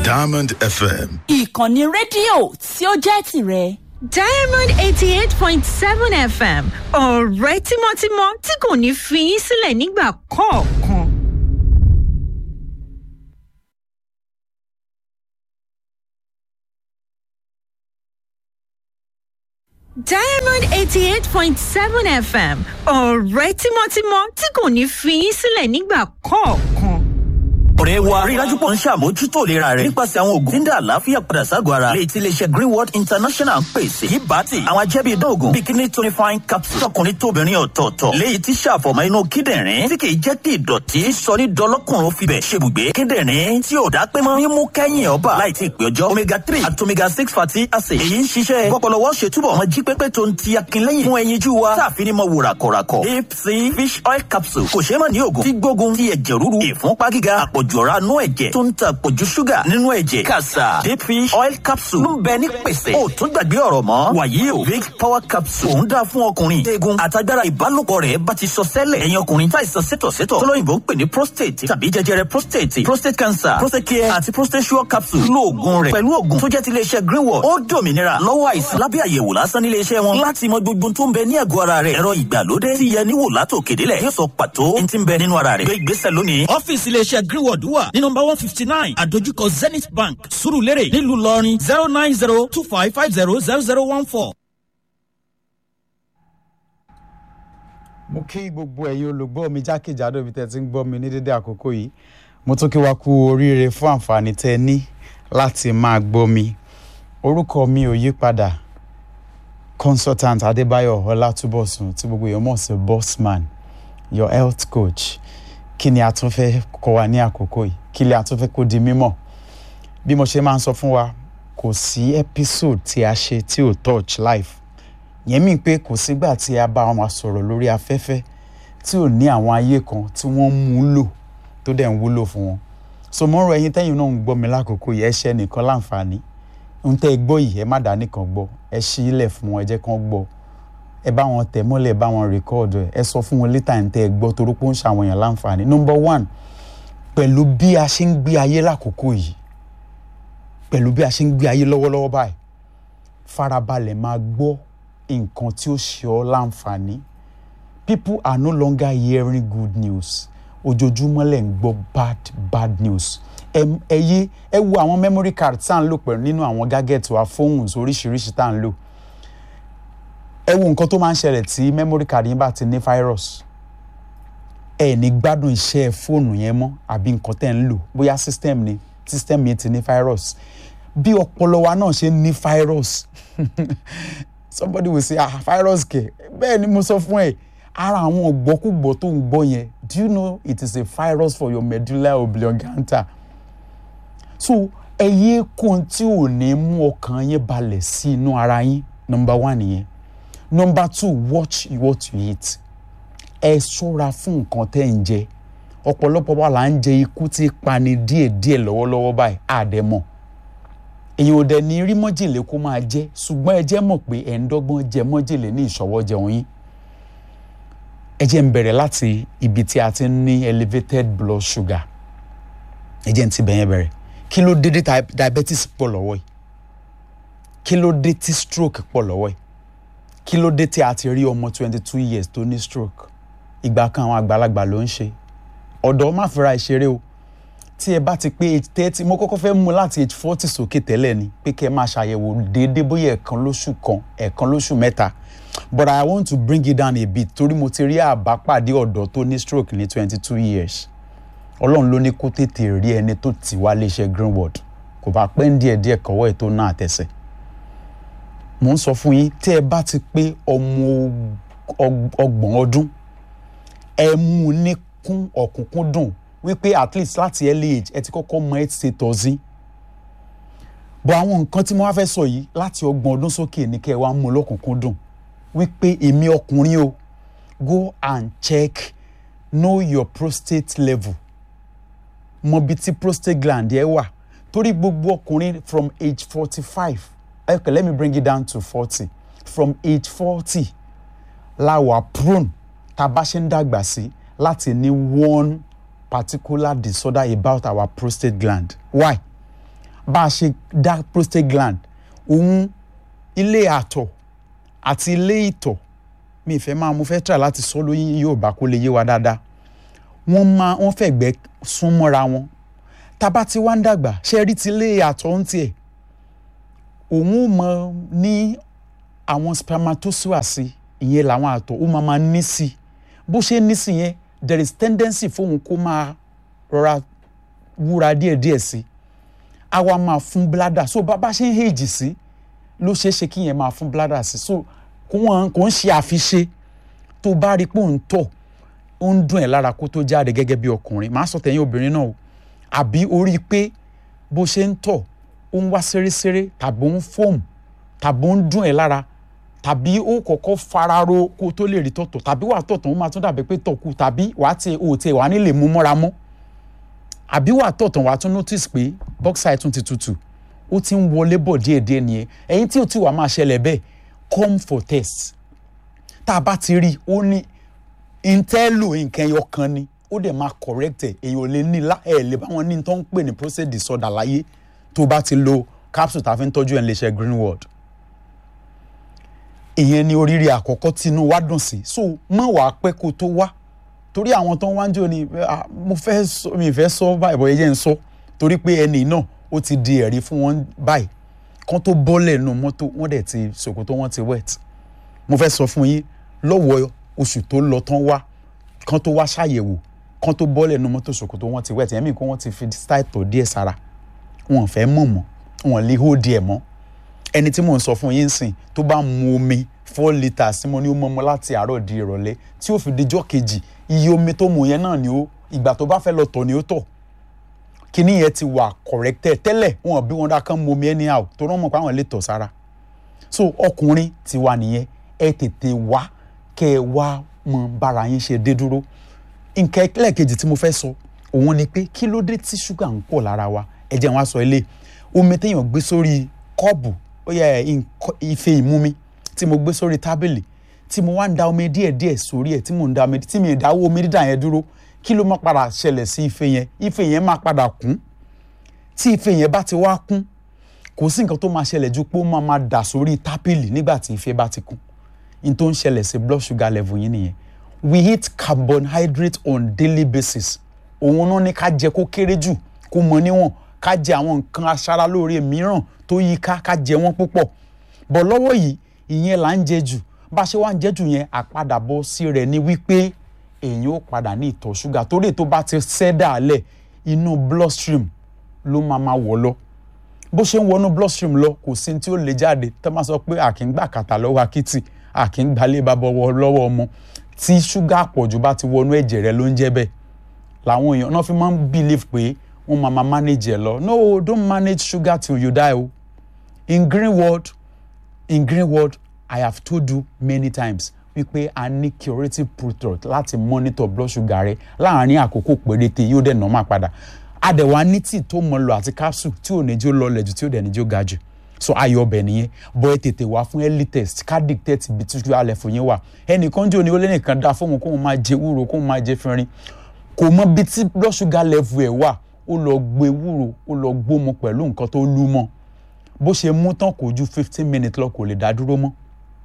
Diamond FM. ìkànnì rédíò tí ó jẹ́ tìrẹ. diamond eighty eight point seven fm ọ̀rẹ́ tímọ́tímọ́ tí kò ní fi yín sílẹ̀ nígbà kọ̀ọ̀kan. diamond eighty eight point seven fm ọ̀rẹ́ tímọ́tímọ́ tí kò ní fi yín sílẹ̀ nígbà kọ̀ọ̀kan. ọ̀rẹ́ wa rí dájú pọ̀ ń ṣàmójútó ìlera rẹ̀ nípasẹ̀ àwọn oògùn tí ń dá àlàáfíà padà ságọ́ ara lè ti iléeṣẹ́ greenwood international ń pèsè yìí bá ti àwọn ajẹ́bí ìdóògùn bikini tonifying capsule tọkùnrin tóbìnrin ọ̀tọ̀ọ̀tọ̀ léyìí tí ṣàfọ̀mọ́ inú kíndìnrín tí kì í jẹ́ kí ìdọ̀tí sọ ní dọlọ́kùnrin fibẹ̀ ṣebùgbé kíndìnrín tí ò dá pé mọ́ mímú kẹ́yìn ọba láì tí ì pé ọjọ́ omega three àti omega six fatty acid èyí ń ṣiṣẹ́ kọ́pọ̀lọwọ́ ṣe túbọ̀ wọn jí pépé tó ń ti akínlẹ́yìn fún ẹyinjú wa táàfin ní mọ wò ràkọ̀ràkọ̀ deep sea fish oil capsule kò ṣeé mọ̀ ní oògùn tí gbógun ti ẹ̀jẹ̀ ríru ìfúnpá gíga àpọ̀jù ọ̀rá nú ẹ̀jẹ̀ tó ń ta àpọ̀jù ṣúgà nínú ẹ̀jẹ̀ kàṣà deep fish oil capsule ló ń bẹ ní pèsè ó tún gbàgbé ọ̀rọ̀ mọ́ wàyí o big power capsule òun dáa fún ọkùnrin eegun àtagbára ìbálòpọ̀ rẹ̀ bá ti sọ sẹ́lẹ̀ ẹ̀yin ọkùnrin táìsàn sétọ̀sétọ̀ tọ́lọ́yìnbó ń pè ní prostate tàbí jẹjẹrẹ prostate prostate cancer prostate care àti prostate sure capsule lo oògùn rẹ̀ pẹ̀lú oògùn tó jẹ́ ti iléeṣẹ́ greenwood ó dòmìnira lọ́wọ́ àìsàn lábẹ́ àyẹ̀wò lásán nílé iṣẹ́ wọn láti mọ gbogbo tó ń bẹ ní àgọ́ ara rẹ̀ ẹ̀rọ ìgbàlódé tí yẹ níwò látò kédélẹ̀ yóò sọ pàtó ní ti ń bẹ nínú ara rẹ̀ gbé ìgbésẹ̀ lónìí. ọ́fíìsì iléeṣẹ́ greenwood wà ní nọmba one fifty nine àdójúkọ zenith bank surulere nílùú ìlọrin zero nine zero two five five zero zero zero one four. mo kí gbogbo ẹ̀yin olùgbọ́ mi jákèjádò ibi tẹ́ ti ń gbọ́ mi ní dédé àkókò yìí mo tún kí wa kú oríire fún àǹfààní tẹ́ ẹ ní láti máa gbọ́ mi orúkọ mi ò yí padà consultant adébáyọ̀ ọlátúbọ̀sùn tí gbogbo èèyàn mọ̀ sí bossman your health coach kí ni a tún fẹ́ kọ́ wa ní àkókò yìí kí ni a tún fẹ́ kó di mímọ̀ bí mo ṣe máa ń sọ fún wa kò sí episode tí a ṣe tí ò touch life yẹn mí pé kò sígbà tí a bá wọn sọ̀rọ̀ lórí afẹ́fẹ́ tí ò ní àwọn ayé kan tí wọ́n mú lò tó dẹ̀ ń wúlò fún wọn so mo ń rọ ẹyin tẹ́yìn náà ń gbọ́ mi lákòókò yìí ẹ ṣe nìkan láǹfààní ń tẹ́ ẹ gbọ́ yìí ẹ má dá nìkan gbọ́ ẹ ṣí ilẹ̀ fún wọn ẹ jẹ́ kán gbọ́ ẹ bá wọn tẹ̀ mọ́lẹ̀ ẹ bá wọn rìkọ́ọ̀dù ẹ sọ fún wọn létà ń tẹ́ ẹ gbọ́ torí pé ó ń ṣàwọn èèyàn láǹfààní number one pẹ̀lú bí a ṣe ń gbé ayé lákòókò yìí pẹ̀lú bí a ṣe ń gbé ayé lọ́wọ́lọ́wọ́ báyìí farabalẹ̀ máa gbọ́ nǹkan tí ó ṣe ọ́ láǹfààní people are no longer hearing good news ojoojúmọ́ lẹ̀ ń gbọ́ bad bad news ẹ yé ẹ wo àwọn memory card tá à ń lò pẹ̀lú nínú àwọn gadget wa phones oríṣiríṣi tá à ń lò ẹ wo nǹkan tó máa ń ṣẹlẹ̀ tí memory card yín bá ti ní virus ẹ ní gbádùn iṣẹ́ fóònù yẹn mọ́ àbí nǹkan tẹ́ ń lò bóyá system ni system yẹn ti ní virus bí ọpọlọ wa náà ṣe ní virus somebody will say ah virus kẹ bẹ́ẹ̀ ni mo sọ fún ẹ ara àwọn ọ̀gbọ́kúgbọ́ tó ń gbọ́ yẹn do you know it is a virus for your medulla oblongata so ẹyẹ kún tí ò ní mú ọkàn yín balẹ̀ sí inú ara yín number one yẹn number two watch what you eat ẹ ṣọ́ra fún nǹkan tẹ́ ń jẹ ọ̀pọ̀lọpọ̀ wa là ń jẹ ikú tí pani díẹ̀díẹ̀ lọ́wọ́lọ́wọ́ báyìí àdẹ̀mọ̀ èyàn ò dẹ̀ ní rí mọ́jèlé kó máa jẹ́ ṣùgbọ́n ẹ jẹ́ mọ̀ pé ẹ̀ ń dọ́gbọ́n jẹ mọ́jèlé ní ìṣọwọ́ jẹun yín ẹ jẹ́ ń bẹ̀rẹ̀ láti ibi tí a ti ń ní elevated blood sugar ẹ jẹ́ ń ti bẹ̀yẹn bẹ̀rẹ̀ kí ló dé tí diabetes pọ̀ lọ́wọ́ yìí kí ló dé tí stroke pọ̀ lọ́wọ́ yìí kí ló dé tí a ti rí ọmọ twenty two years tó ní stroke ìgbà kan àwọn àgbàlagbà ló ń ṣe ọ̀dọ́ má fira ìṣeré o tí ẹ bá ti pé age thirty mo kọ́kọ́ fẹ́ mú láti age forty sókè tẹ́lẹ̀ ni pé kẹ́ ẹ máa ṣàyẹ̀wò déédéé bóyá ẹ̀kan lóṣù kan ẹ̀kan lóṣù mẹ́ta but I want to bring it down a bit torí mo ti rí àbápàdé ọ̀dọ́ tó ní stroke ní twenty two years ọlọ́run ló ní kó tètè rí ẹni tó tì wá léṣe greenwood kò bá pẹ́ ń díẹ̀ díẹ̀ kọ́wọ́ ẹ̀ tó náà tẹ̀sẹ̀ mò ń sọ fún yín tí ẹ bá ti pé ọmọ ọgbọ̀n ọdún ẹ mú un ní kún ọ̀kúnkúndùn wípé at least láti early age ẹ ti kọ́kọ́ mọ ẹ ti ṣe tọ́sí bọ̀ àwọn nǹkan tí mo wá fẹ́ sọ yìí láti ọgbọ̀n ọdún sókè ní kẹ́ ẹ wá mú lọ́kùnkúndùn wípé èmi ọkùnrin o go and check know your prostate level mọ bí tí prostate gland ẹ wà torí gbogbo ọkùnrin from age forty five okay let me bring it down to forty from age forty la wà prone tá a bá ṣe ń dàgbà sí láti ní one particular disorder about our prostate gland why bá a ṣe dá prostate gland òun ilé àtọ̀ àti ilé ìtọ̀ mi ìfẹ́ máa mo fẹ́ try láti sọ lóyún Yorùbá kó lè yé wa dáadáa wọ́n máa wọ́n fẹ̀gbẹ́ sún mọ́ra wọn tábà tí wá ń dàgbà ṣe rí ti ilé àtọ̀ ń tiẹ̀ òun ò mọ ní àwọn spermatozoa sí ìyẹn làwọn àtọ̀ ó máa máa ní sí bó ṣe ní sí yẹn there is tendency fóun kó máa rọra wúra díẹ̀díẹ̀ sí a wá máa fún bladder so bá bá ṣe ń hèjì sí ló ṣeé ṣe kí yẹn máa fún bladder sí so kò wọ́n kò ń ṣe àfiṣe tó bá rí pé òun tọ̀ ó ń dùn ẹ̀ lára kó tó jáde gẹ́gẹ́ bí ọkùnrin màá sọ tẹ̀yìn obìnrin náà o àbí ó rí i pé bó ṣe ń tọ̀ ó ń wá ṣeréṣeré tàbí ó ń fóòmù tàbí ó ń dùn ẹ̀ lára tàbí ó kọ́kọ́ fararo kó tó lè rí tọ̀tọ̀ tàbí wàá tọ̀tọ̀ ó máa tún dàbí pé tọ̀kù tàbí wàá tiẹ̀ ò tiẹ̀ wàá nílè mú mọ́ra mọ́ àbí wàá tọ̀tọ̀ wàá tún notice pé bọ́ksà tún ti tutù ó ti ń wọlé bọ̀ díẹ̀díẹ̀ nìyẹn ẹ̀yin tí ò tí wàá máa ṣẹlẹ̀ bẹ́ẹ̀ come for test tá a bá ti rí i ó ní intelo nǹkan ẹyọ kan ni ó dẹ̀ máa correct ẹ̀ èèyàn ò lè ní lá ẹ̀ lè bá wọn ní tó ń pè ní prostate disorder láyé tó bá ti lo capsule tá a fi ń tọ́jú ẹ̀ ń lè ṣe greenwood ìyẹn ni oríire àkọ́kọ́ tí inú wa dùn sí so mọ̀ wàá pẹ́ kó tó wá torí àwọn tó ń wá ń jò ní ah, mo fẹ́ sọ mi fẹ́ sọ báyìí bọ̀ ẹ jẹ́ ń sọ torí pé ẹnì náà ó ti di ẹ̀rí fún wọn báyìí kán tó bọ́lẹ̀ nù mọ́tò wọ́n dẹ̀ ti ṣòkòtò wọn ti wet mo fẹ́ sọ fún yín lọ́wọ́ oṣù tó lọ tán wá kán tó wá ṣàyẹ̀wò kán tó bọ́lẹ̀ nù mọ́tò ṣòkòtò wọn ti wet ẹ̀mí kó wọ́n ti fi style tọ̀ díẹ̀ sára wọn ò fẹ́ mọ̀ mọ́ wọn lè hó díẹ̀ mọ́ ẹni tí mò ń sọ fún yín sìn tó bá mu omi four litres tí mo ní ó mọ́ mọ́ láti àárọ̀ di ìrọ̀lẹ́ tí ó fi dijọ́ kejì iye omi tó mu yẹn náà ni ó ìgbà tó bá fẹ́ lọ tọ̀ ni ó tọ̀ kíní yẹn ti wà corrected tẹ́lẹ̀ wọn bí wọn dá kán mu omi anyhow tó rán mọ̀ pé àwọn lè tọ̀ sára so ọkùnrin ti wà nìyẹn ẹ tètè wá kẹ ẹ wá mọ bára yín ṣe dé dúró nǹkan ẹlẹ́ẹ̀kejì tí mo fẹ́ sọ òun ni pé kí ló dé tí ṣúgà ń pọ̀ lára wa ẹ jẹ́ wọn á sọ ilé omi téèyàn gbé sórí kọ́ọ̀bù ó yẹ ife ìmumi tí mo gbé sórí tábìlì tí mo wá ń da omi díẹ̀díẹ̀ sórí ẹ̀ tí mo ń da omi tí mi ì dáwọ́ omi dídà yẹn dúró kí ló máa padà ṣẹlẹ̀ sí ife yẹn ife yẹn máa padà kún tí ife yẹn bá ti wá kún kò sí nǹkan tó máa ṣẹlẹ̀ ju pé ó máa máa dà sórí tábìlì nígbà tí ife bá ti kún n tó ń ṣẹlẹ̀ sí blood sugar level yín nìyẹn we eat carbohydrate on daily basis òun náà ní ká jẹ kó kéré jù kó mọ níwọ̀n ká jẹ àwọn nǹkan aṣaralóore mìíràn tó yí ká ká jẹ wọ́n púpọ̀ bọ̀ lọ́wọ́ yìí ìyẹn là ń jẹ jù bá a ṣe wá ń jẹ jù yẹn àpadàbọ̀ sí rẹ̀ ni wípé èyàn ó padà ní ìtọ̀ ṣúgà torí tó bá ti ṣẹ́dá alẹ̀ inú bloodstream ló máa ma wọ̀ lọ bó ṣe ń wọnú bloodstream lọ kò sí tí ó lè jáde tó máa sọ pé àkíngbà kàtà lọ́wọ́ akitì àkíngbálẹ̀ bàbá lọ́wọ́ ọmọ tí ṣúgà àpọ̀jù bá ti wọnú ẹ̀jẹ̀ rẹ ló ń jẹ́ bẹ́ẹ̀ làwọn èèyàn náà fi máa ń believe pé wọ́n máa ma manage ẹ̀ lọ no don't manage sugar till you die o in green world in green world i have told you many times wípé a ní curative product láti monitor blood sugar rẹ láàárín àkókò péréte yóò dẹ̀ normal padà àdẹ̀wà ní tí tó mọ lọ àti capsule tí ò ní jó lọlẹ̀ jù tí ò dẹ̀ ní jó ga jù so ayọ̀ ọbẹ̀ nìyẹn bọ́ ẹ tètè wá fún early test ká dictate ibi tí sugar level yẹn wà ẹnìkan jò ní ó lẹ́nìkan dá fóun kóun máa jẹ wúro kóun máa jẹ fínrin kò mọ bí tí blood sugar level ẹ̀ wà ó lọ gbé wúro ó lọ gbómo pẹ̀lú nǹkan tó lú mọ́ bó ṣe mú tán kò ju fifteen minutes lọ kò lè dá dúró mọ́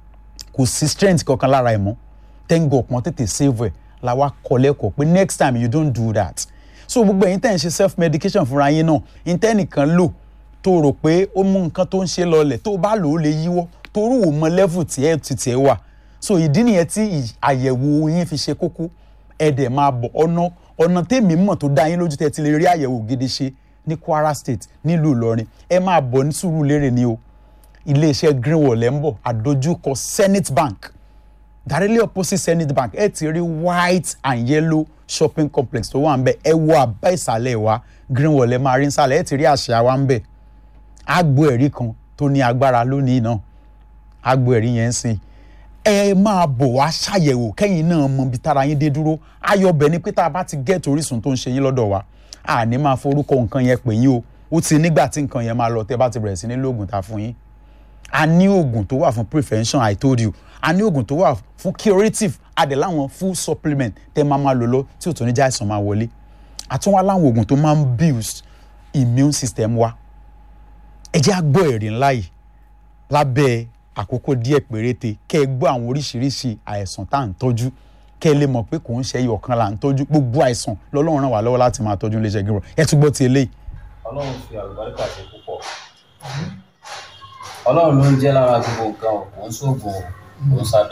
kò sí strength kankan lára ẹ̀ mọ́ thank God pọ́n tètè save ẹ̀ la wá kọ́ lẹ́kọ̀ọ́ pé next time you don't do that so gbogbo ẹ̀yin tẹ́ ń ṣe self medication fúnra yín náà intẹ́nìkan lò tó rò pé ó mú nǹkan tó ń ṣe lọlẹ̀ tó bá lò ó lè yíwọ́ torí ò mọ level tí ẹ̀ ti tiẹ̀ wà so ìdí nìyẹn tí àyẹ̀wò yín fi ṣe kókó ẹ̀ dẹ̀ máa bọ̀ ọ̀nà ọ̀nà tèmi mọ̀ tó dá yín lójú tẹ́ ti lè rí àyẹ̀wò gidi ṣe ní Kwara State nílùú Ìlọrin ẹ máa bọ̀ ní Sùúrùlérè ni o iléeṣẹ́ greenwall ẹ̀ ń bọ̀ àdójúkọ Zenith Bank directly opposite Zenith Bank ẹ ti rí white and yellow shopping complex tó wà ń bẹ ẹ wo àbá ìsàlẹ̀ wa greenwall ẹ máa rí nsàlẹ̀ ẹ ti rí àṣà wa ń bẹ agbo ẹ̀rí kan tó ní agbára lónìí náà agbo ẹ̀rí yẹn ń sìn ẹ máa bọ̀ wá ṣàyẹ̀wò kẹ́yìn náà mọ ibi tára yín dé dúró ayọ̀bẹ̀ ni pé tá a bá ti gẹ́ẹ̀tì orísun tó ń ṣe yín lọ́dọ̀ wa àní máa forúkọ nǹkan yẹn pè yín o ó ti nígbà tí nǹkan yẹn máa lọ tẹ́ bá ti bẹ̀rẹ̀ sí ní lóògùn ta fún yín a ní oògùn tó wà fún prevention i told you a ní oògùn tó wà fún curative adẹ̀ láwọn full supplement tẹ́ máa máa lò lọ tí ò tó ní já àìsàn máa wọlé àtúnwá láwọn oògùn tó máa ń build immune system wa ẹ jẹ́ á gbọ́ ẹ̀rí ńlá yìí lábẹ́ àkókò díẹ̀ péréte kẹ́ ẹ gbọ́ àwọn oríṣiríṣi àìsàn tá à ń tọ́jú kẹ́ ẹ lè mọ̀ pé kò ń ṣe ẹyọ kan là ń tọ́jú gbogbo àìsàn lọ́lọ́run ràn wá lọ́wọ́ láti máa tọ́jú iléeṣẹ́ gíwọ́ ẹ tún gbọ́ ti eléyìí ọlọ́run fi àlùbáríkà ṣe púpọ̀ ọlọ́run ló ń jẹ́ lára gbogbo nǹkan ò ń ṣoògùn ò ń ṣàbẹ̀